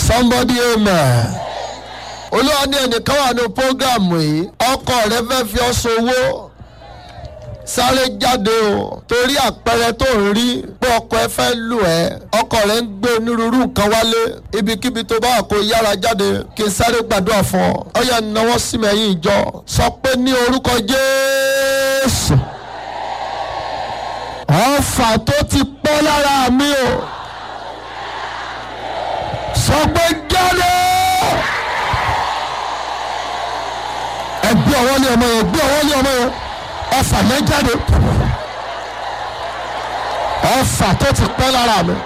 somebody amen. olúwa ní ẹnìkan wà ní programu yìí ọkọ rẹ fẹ́ fi ọ́ sowó sáré jáde o torí àpẹẹrẹ tó ń rí pé ọkọ ẹ fẹ́ lù ẹ́ ọkọ rẹ ń gbé onírúurú nǹkan wálé ibikíbi tó bá wà kó yára jáde kí n sáré gbàdúrà fún ọ ọ yẹ náwó sí mi ẹ̀yìn ìjọ sọ pé ní orúkọ jésù ọfà tó ti pọ́ lára mi o sọ pé jáde ẹgbẹ́ ọwọ́ ní ọmọ yẹn gbé ọwọ́ ní ọmọ yẹn ọfà yẹn jáde ọfà tó ti pẹ́ lára mi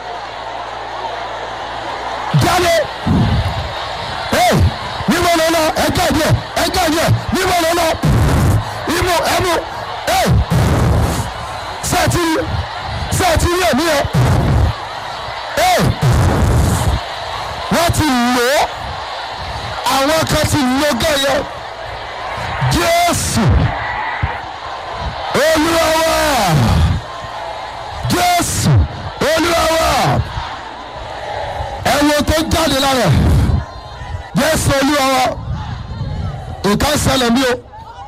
jáde ee níbo ló lọ ẹjọ́ ìdíẹ̀ ẹjọ́ ìdíẹ̀ níbo ló lọ imú ẹnu ee sẹ́ẹ̀tì sẹ́ẹ̀tì rí èmi yẹn ee wọ́n ti lò ó àwọn kan ti lò gẹ́yẹ jésù olúwa wa jésù olúwa wa ẹ̀wọ̀n tó jáde lára ẹ̀ jésù olúwa wa nǹkan ṣẹlẹ̀ mi o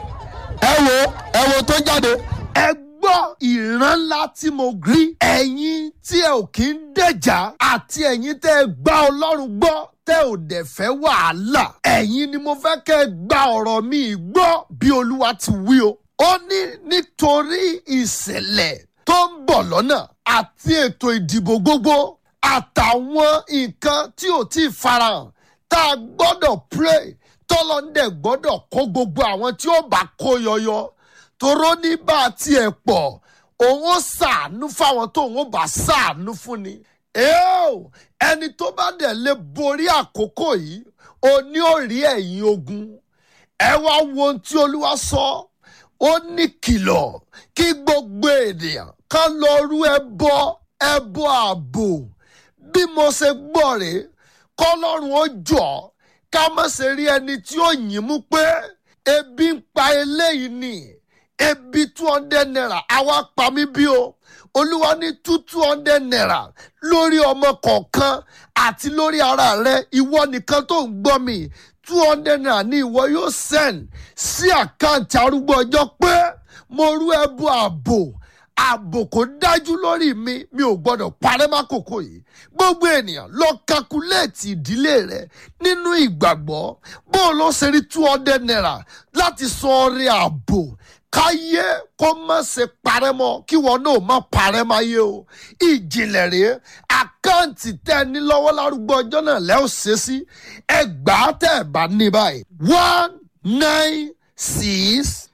ẹ̀wọ̀n ẹ̀wọ̀n tó jáde ẹ gbọ́ ìran ńlá tí mo rí ẹ̀yin tí ẹ ò kí ń dẹ̀jà àti ẹ̀yin tẹ́ ẹ gbá ọlọ́run gbọ́ tẹ́ ò dẹ̀ fẹ́ wàhálà ẹ̀yin ni mo fẹ́ kẹ́ ẹ gba ọ̀rọ̀ mi gbọ́ bí olúwa ti wí o ó ní nítorí ìṣẹ̀lẹ̀ tó ń bọ̀ lọ́nà àti ètò ìdìbò gbogbo àtàwọn nǹkan tí ò tí ì farahàn tá a gbọ́dọ̀ pray tọ́lọ́ndẹ̀ gbọ́dọ̀ kó gbogbo àwọn tí ó bá kó yọyọ toró ní bá a tiẹ̀ pọ̀ òun ó ṣàánú fáwọn tó òun ó bá ṣàánú fún ni. Eo, ẹni tó bá dẹ̀ lè borí àkókò yìí ó ní ó rí ẹ̀yìn ogun ẹ wá wo ohun tí olúwa sọ ó ní kìlọ̀ kí gbogbo ènìyàn kan lọ rú ẹbọ ẹbọ ààbò bí mo ṣe gbọ́ rèé kọ́lọ́run ó jọ ká má ṣe rí ẹni tí ó yìn mú pé ebi ń pa eléyìí ni ebi two hundred naira àwa pa mí bí o olúwa ní two two hundred naira lórí ọmọ kọ̀ọ̀kan àti lórí ara rẹ ìwọ nìkan tó ń gbọ́ mi two hundred naira ni ìwọ yóò send sí àkáǹtì arúgbó ọjọ́ pé mo rú ẹbú ààbò ààbò kò dájú lórí mi mi ò gbọdọ̀ parẹ́ mákòókò yìí gbogbo ènìyàn lọ kakuléètì ìdílé rẹ nínú ìgbàgbọ́ bó o lọ ṣe rí two hundred naira láti san ọrẹ ààbò káyé kó má ṣe parẹ́ mọ́ kí wọn náà má parẹ́ máyé o ìjìnlẹ̀ rèé àkáǹtì tẹ́ ẹ ní lọ́wọ́ lárúgbó ọjọ́ náà lẹ́ ò ṣe sí ẹgbàá tẹ́ ẹ bá ní báyìí one nine six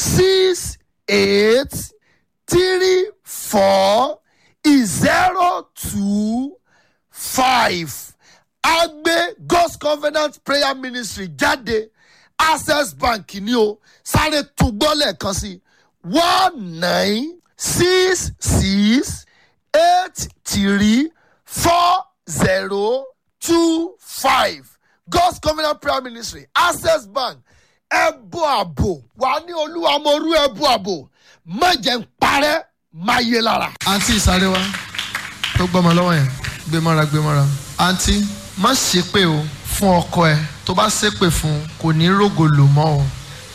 six eight three four zero two five agbe god's covenant prayer ministry jáde access bank ni o sáré tún gbọ́ lẹ́ẹ̀kan sí one nine six six eight three four zero two five god's covenant prayer ministry access bank ẹbú àbò wà ní olúwa mo rú ẹbú àbò má jẹ́ ń parẹ́ má yé lára. àǹtí ìsáré wa tó gbọ́mọ lọ́wọ́ yẹn gbé mọ́ra gbé mọ́ra. àǹtí má ṣépè o fún ọkọ ẹ tó bá ṣépè fún un kò ní rògò lò mọ́ o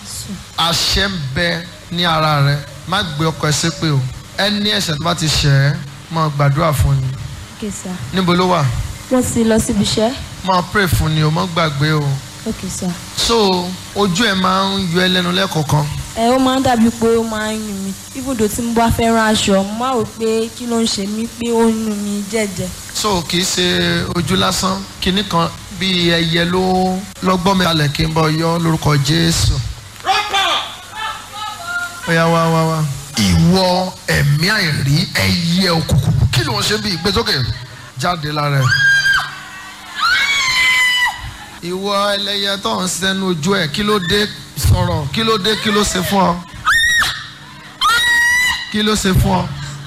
àṣẹ ń bẹ ní ara rẹ má gbé ọkọ ẹ ṣépè o ẹni ẹ̀ṣẹ̀ tó bá ti ṣẹ̀ ẹ́ máa gbàdúrà fún ni Okay, sir. níbo ló wà wọ́n ti lọ síbi iṣẹ́. máa pray fún ni o má gbàgbé o Okay, sir. so ojú ẹ máa ń yọ ẹ lẹ́nu lẹ́kọ̀ọ̀kan ẹ ó máa ń dàbí pé ó máa ń yún mi ibùdó tí mo bá fẹ́ rán aṣọ mo máa rò pé kí ló ń ṣe mí pé ó ń yún mi jẹ́jẹ́. so kì í ṣe ojú lásán kinní kan bíi ẹyẹ ló lọ́gbọ́n mi kalẹ̀ kí n bọ̀ yọ lórúkọ jésù. ó yá wá wá wá. ìwọ ẹ̀mí àìrí ẹyẹ òkùnkùn kí ló ń ṣe bí ìgbésókè jáde lára ẹ̀. ìwọ ẹlẹ́yẹ tó ń sẹ́nu ojú ẹ̀ kí ló dé sọ̀rọ̀ kí ló dé kí ló ṣe fún ọ kí ló ṣe fún ọ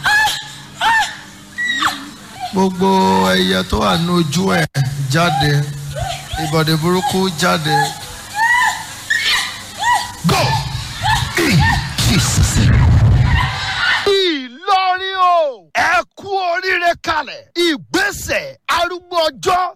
gbogbo ẹyẹ tó wà ní ojú ẹ̀ jáde ìbọ̀dé burúkú jáde. go in jesus name. ìlọrin o ẹ kú oríire kalẹ̀ ìgbésẹ̀ arúgbó ọjọ́